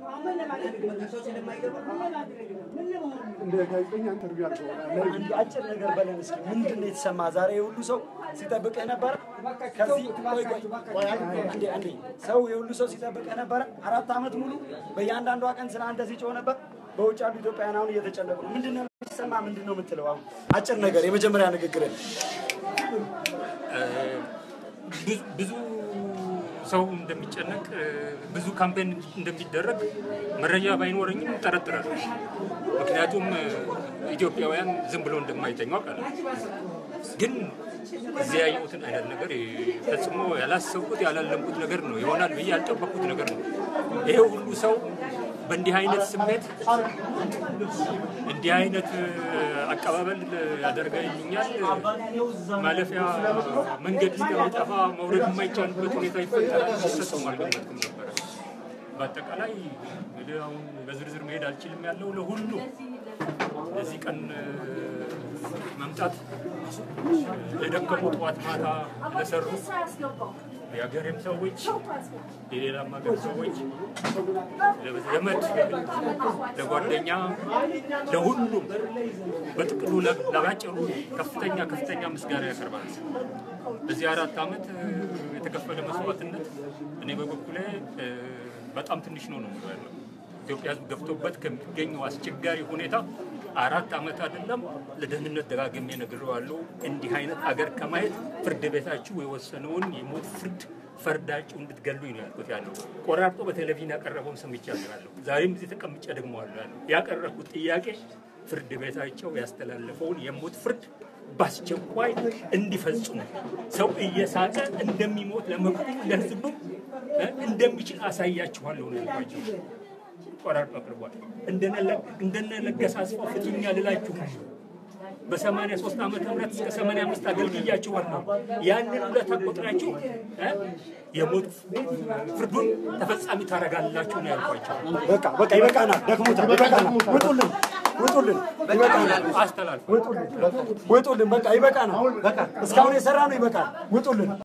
እንደ ጋዜጠኛ ኢንተርቪው አድርገው አንድ አጭር ነገር በለን እስኪ። ምንድን ነው የተሰማ ዛሬ የሁሉ ሰው ሲጠብቅህ ነበረ? ከዚህ ቆይ ቆይ ቆይ አንዴ አንዴ ሰው የሁሉ ሰው ሲጠብቅህ ነበረ? አራት ዓመት ሙሉ በእያንዳንዷ ቀን ስለ አንተ ሲጮህ ነበር። በውጭ ያሉ ኢትዮጵያውያን አሁን እየተጨነቁ ነው። ምንድን ነው የሚሰማ? ምንድን ነው የምትለው? አሁን አጭር ነገር የመጀመሪያ ንግግር ብዙ- ብዙ ሰው እንደሚጨነቅ ብዙ ካምፔን እንደሚደረግ መረጃ ባይኖረኝም ጠረጥራለሁ። ምክንያቱም ኢትዮጵያውያን ዝም ብሎ እንደማይተኙ አውቃለሁ። ግን እዚያ ያየሁትን አይነት ነገር ፈጽሞ ያላሰብኩት ያላለምኩት ነገር ነው። ይሆናል ብዬ ያልጠበቅኩት ነገር ነው። ይሄ ሁሉ ሰው በእንዲህ አይነት ስሜት እንዲህ አይነት አቀባበል ያደርገልኛል ማለፊያ መንገድ እስከሚጠፋ መውረድ የማይቻልበት ሁኔታ ይፈጠራል። ፈጽሞ አልገመትኩም ነበረ። በአጠቃላይ እንግዲህ አሁን በዝርዝር መሄድ አልችልም ያለው ለሁሉ ለዚህ ቀን መምጣት ለደከሙ ጠዋት ማታ ለሰሩ የሀገሬም ሰዎች የሌላም ሀገር ሰዎች ለዘመድ፣ ለጓደኛ፣ ለሁሉም በጥቅሉ ለባጭሩ ከፍተኛ ከፍተኛ ምስጋና ያቀርባል። በዚህ አራት ዓመት የተከፈለ መስዋዕትነት እኔ በበኩሌ በጣም ትንሽ ነው ነው የምለው ያለው ኢትዮጵያ ሕዝብ ገብቶበት ከሚገኘው አስቸጋሪ ሁኔታ አራት ዓመት አይደለም ለደህንነት ደጋግሜ ነግሬዋለሁ። እንዲህ አይነት አገር ከማየት ፍርድ ቤታችሁ የወሰነውን የሞት ፍርድ ፈርዳችሁ እንድትገሉኝ ነው ያልኩት። ያለው ቆራርጦ በቴሌቪዥን ያቀረበውን ሰምቻለሁ ያለው ዛሬም እዚህ ተቀምጬ ደግሞ አለ ያለው ያቀረብኩት ጥያቄ ፍርድ ቤታቸው ያስተላለፈውን የሞት ፍርድ በአስቸኳይ እንዲፈጽሙ ሰው እየሳቀ እንደሚሞት ለመቁም ለህዝብም እንደሚችል አሳያችኋለሁ ነው ያልኳቸው። ቆራርጦ አቅርቧል። እንደነ ለገሰ አስፋው ፍትኛ ልላችሁ በሰማንያ ሶስት ዓመተ ምህረት እስከ ሰማንያ አምስት አገልግያችኋለሁ። ያንን ሁለት ቆጥራችሁ የሞት ፍርዱን ተፈጻሚ ታደርጋላችሁ ነው ያልኳቸው። በቃ በቃ ይበቃናል፣ ደክሞታል፣ ይበቃናል። ውጡልን፣ ውጡልን፣ ይበቃናል፣ አስተላልፉ። ውጡልን፣ ውጡልን። በቃ ይበቃናል። በቃ እስካሁን የሰራ ነው ይበቃል። ውጡልን።